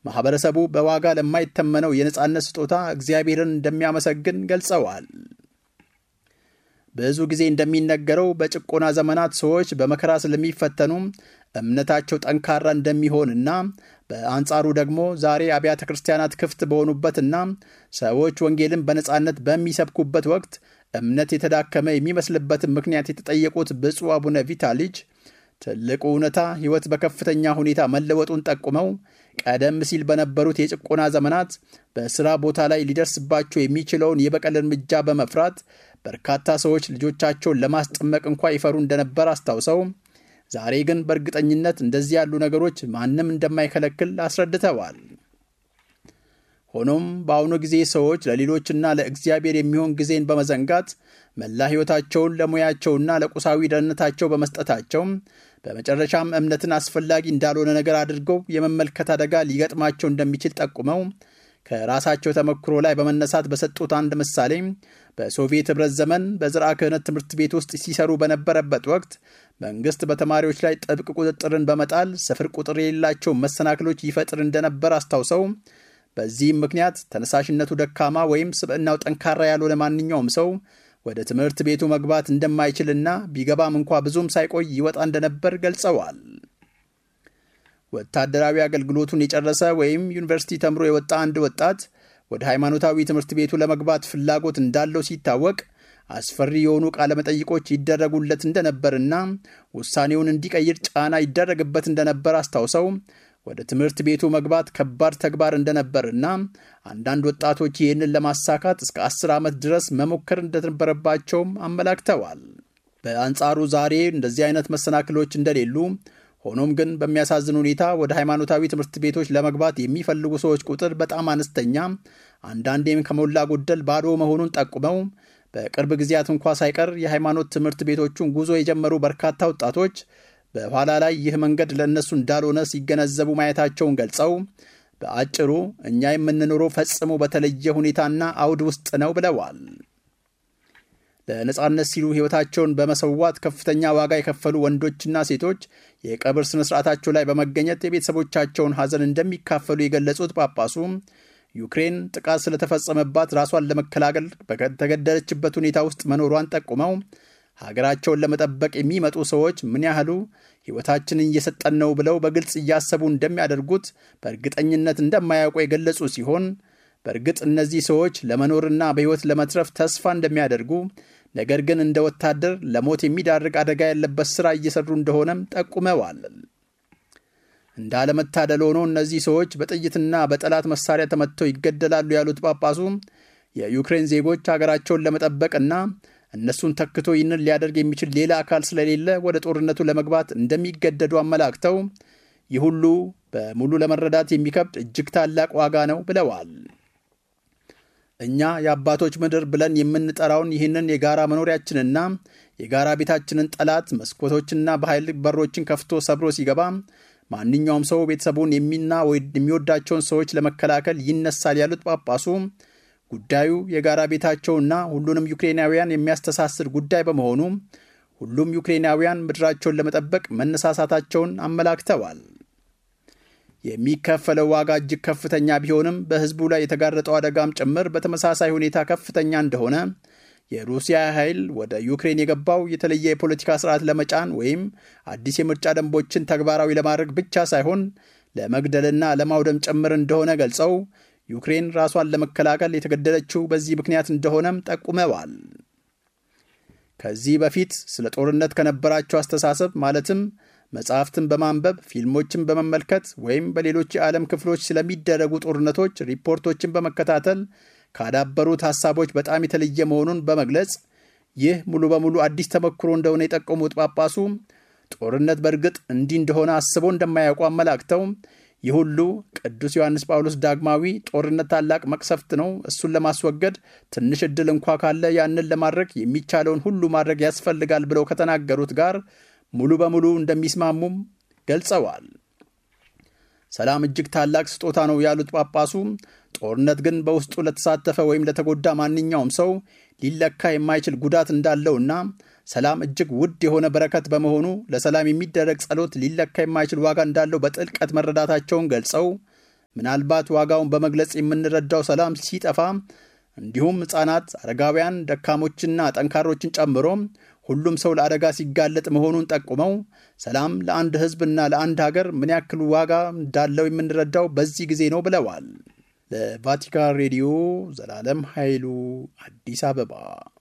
ማኅበረሰቡ በዋጋ ለማይተመነው የነፃነት ስጦታ እግዚአብሔርን እንደሚያመሰግን ገልጸዋል። ብዙ ጊዜ እንደሚነገረው በጭቆና ዘመናት ሰዎች በመከራ ስለሚፈተኑ እምነታቸው ጠንካራ እንደሚሆንና በአንጻሩ ደግሞ ዛሬ አብያተ ክርስቲያናት ክፍት በሆኑበትና ሰዎች ወንጌልን በነፃነት በሚሰብኩበት ወቅት እምነት የተዳከመ የሚመስልበትን ምክንያት የተጠየቁት ብፁዕ አቡነ ቪታሊጅ ትልቁ እውነታ ሕይወት በከፍተኛ ሁኔታ መለወጡን ጠቁመው ቀደም ሲል በነበሩት የጭቆና ዘመናት በሥራ ቦታ ላይ ሊደርስባቸው የሚችለውን የበቀል እርምጃ በመፍራት በርካታ ሰዎች ልጆቻቸውን ለማስጠመቅ እንኳ ይፈሩ እንደነበር አስታውሰው ዛሬ ግን በእርግጠኝነት እንደዚህ ያሉ ነገሮች ማንም እንደማይከለክል አስረድተዋል። ሆኖም በአሁኑ ጊዜ ሰዎች ለሌሎችና ለእግዚአብሔር የሚሆን ጊዜን በመዘንጋት መላ ሕይወታቸውን ለሙያቸውና ለቁሳዊ ደህንነታቸው በመስጠታቸው በመጨረሻም እምነትን አስፈላጊ እንዳልሆነ ነገር አድርገው የመመልከት አደጋ ሊገጥማቸው እንደሚችል ጠቁመው ከራሳቸው ተመክሮ ላይ በመነሳት በሰጡት አንድ ምሳሌ በሶቪየት ኅብረት ዘመን በዝርዓ ክህነት ትምህርት ቤት ውስጥ ሲሰሩ በነበረበት ወቅት መንግሥት በተማሪዎች ላይ ጥብቅ ቁጥጥርን በመጣል ስፍር ቁጥር የሌላቸው መሰናክሎች ይፈጥር እንደነበር አስታውሰው በዚህም ምክንያት ተነሳሽነቱ ደካማ ወይም ስብዕናው ጠንካራ ያልሆነ ማንኛውም ሰው ወደ ትምህርት ቤቱ መግባት እንደማይችልና ቢገባም እንኳ ብዙም ሳይቆይ ይወጣ እንደነበር ገልጸዋል። ወታደራዊ አገልግሎቱን የጨረሰ ወይም ዩኒቨርሲቲ ተምሮ የወጣ አንድ ወጣት ወደ ሃይማኖታዊ ትምህርት ቤቱ ለመግባት ፍላጎት እንዳለው ሲታወቅ አስፈሪ የሆኑ ቃለመጠይቆች ይደረጉለት እንደነበርና ውሳኔውን እንዲቀይር ጫና ይደረግበት እንደነበር አስታውሰው ወደ ትምህርት ቤቱ መግባት ከባድ ተግባር እንደነበርና አንዳንድ ወጣቶች ይህንን ለማሳካት እስከ አስር ዓመት ድረስ መሞከር እንደነበረባቸውም አመላክተዋል። በአንጻሩ ዛሬ እንደዚህ አይነት መሰናክሎች እንደሌሉ ሆኖም ግን በሚያሳዝን ሁኔታ ወደ ሃይማኖታዊ ትምህርት ቤቶች ለመግባት የሚፈልጉ ሰዎች ቁጥር በጣም አነስተኛ፣ አንዳንዴም ከሞላ ጎደል ባዶ መሆኑን ጠቁመው በቅርብ ጊዜያት እንኳ ሳይቀር የሃይማኖት ትምህርት ቤቶቹን ጉዞ የጀመሩ በርካታ ወጣቶች በኋላ ላይ ይህ መንገድ ለእነሱ እንዳልሆነ ሲገነዘቡ ማየታቸውን ገልጸው በአጭሩ እኛ የምንኖረው ፈጽሞ በተለየ ሁኔታና አውድ ውስጥ ነው ብለዋል። ለነጻነት ሲሉ ሕይወታቸውን በመሰዋት ከፍተኛ ዋጋ የከፈሉ ወንዶችና ሴቶች የቀብር ሥነ ሥርዓታቸው ላይ በመገኘት የቤተሰቦቻቸውን ሐዘን እንደሚካፈሉ የገለጹት ጳጳሱ ዩክሬን ጥቃት ስለተፈጸመባት ራሷን ለመከላከል በተገደለችበት ሁኔታ ውስጥ መኖሯን ጠቁመው ሀገራቸውን ለመጠበቅ የሚመጡ ሰዎች ምን ያህሉ ሕይወታችንን እየሰጠን ነው ብለው በግልጽ እያሰቡ እንደሚያደርጉት በእርግጠኝነት እንደማያውቁ የገለጹ ሲሆን በእርግጥ እነዚህ ሰዎች ለመኖርና በሕይወት ለመትረፍ ተስፋ እንደሚያደርጉ ነገር ግን እንደ ወታደር ለሞት የሚዳርግ አደጋ ያለበት ሥራ እየሰሩ እንደሆነም ጠቁመዋል። እንዳለመታደል ሆኖ እነዚህ ሰዎች በጥይትና በጠላት መሳሪያ ተመትተው ይገደላሉ ያሉት ጳጳሱ የዩክሬን ዜጎች ሀገራቸውን ለመጠበቅና እነሱን ተክቶ ይህንን ሊያደርግ የሚችል ሌላ አካል ስለሌለ ወደ ጦርነቱ ለመግባት እንደሚገደዱ አመላክተው ይህ ሁሉ በሙሉ ለመረዳት የሚከብድ እጅግ ታላቅ ዋጋ ነው ብለዋል። እኛ የአባቶች ምድር ብለን የምንጠራውን ይህንን የጋራ መኖሪያችንና የጋራ ቤታችንን ጠላት መስኮቶችና በኃይል በሮችን ከፍቶ ሰብሮ ሲገባ ማንኛውም ሰው ቤተሰቡን የሚና የሚወዳቸውን ሰዎች ለመከላከል ይነሳል ያሉት ጳጳሱ ጉዳዩ የጋራ ቤታቸውና ሁሉንም ዩክሬናውያን የሚያስተሳስር ጉዳይ በመሆኑ ሁሉም ዩክሬናውያን ምድራቸውን ለመጠበቅ መነሳሳታቸውን አመላክተዋል። የሚከፈለው ዋጋ እጅግ ከፍተኛ ቢሆንም በሕዝቡ ላይ የተጋረጠው አደጋም ጭምር በተመሳሳይ ሁኔታ ከፍተኛ እንደሆነ የሩሲያ ኃይል ወደ ዩክሬን የገባው የተለየ የፖለቲካ ስርዓት ለመጫን ወይም አዲስ የምርጫ ደንቦችን ተግባራዊ ለማድረግ ብቻ ሳይሆን ለመግደልና ለማውደም ጭምር እንደሆነ ገልጸው ዩክሬን ራሷን ለመከላከል የተገደለችው በዚህ ምክንያት እንደሆነም ጠቁመዋል። ከዚህ በፊት ስለ ጦርነት ከነበራቸው አስተሳሰብ ማለትም መጽሐፍትን በማንበብ ፊልሞችን በመመልከት ወይም በሌሎች የዓለም ክፍሎች ስለሚደረጉ ጦርነቶች ሪፖርቶችን በመከታተል ካዳበሩት ሐሳቦች በጣም የተለየ መሆኑን በመግለጽ ይህ ሙሉ በሙሉ አዲስ ተሞክሮ እንደሆነ የጠቆሙት ጳጳሱ ጦርነት በእርግጥ እንዲህ እንደሆነ አስበው እንደማያውቁ አመላክተው ይህ ሁሉ ቅዱስ ዮሐንስ ጳውሎስ ዳግማዊ ጦርነት ታላቅ መቅሰፍት ነው፣ እሱን ለማስወገድ ትንሽ ዕድል እንኳ ካለ ያንን ለማድረግ የሚቻለውን ሁሉ ማድረግ ያስፈልጋል ብለው ከተናገሩት ጋር ሙሉ በሙሉ እንደሚስማሙም ገልጸዋል። ሰላም እጅግ ታላቅ ስጦታ ነው ያሉት ጳጳሱ ጦርነት ግን በውስጡ ለተሳተፈ ወይም ለተጎዳ ማንኛውም ሰው ሊለካ የማይችል ጉዳት እንዳለውና ሰላም እጅግ ውድ የሆነ በረከት በመሆኑ ለሰላም የሚደረግ ጸሎት ሊለካ የማይችል ዋጋ እንዳለው በጥልቀት መረዳታቸውን ገልጸው ምናልባት ዋጋውን በመግለጽ የምንረዳው ሰላም ሲጠፋ እንዲሁም ሕፃናት፣ አረጋውያን፣ ደካሞችና ጠንካሮችን ጨምሮ ሁሉም ሰው ለአደጋ ሲጋለጥ መሆኑን ጠቁመው ሰላም ለአንድ ሕዝብና ለአንድ ሀገር ምን ያክል ዋጋ እንዳለው የምንረዳው በዚህ ጊዜ ነው ብለዋል። ለቫቲካን ሬዲዮ ዘላለም ኃይሉ አዲስ አበባ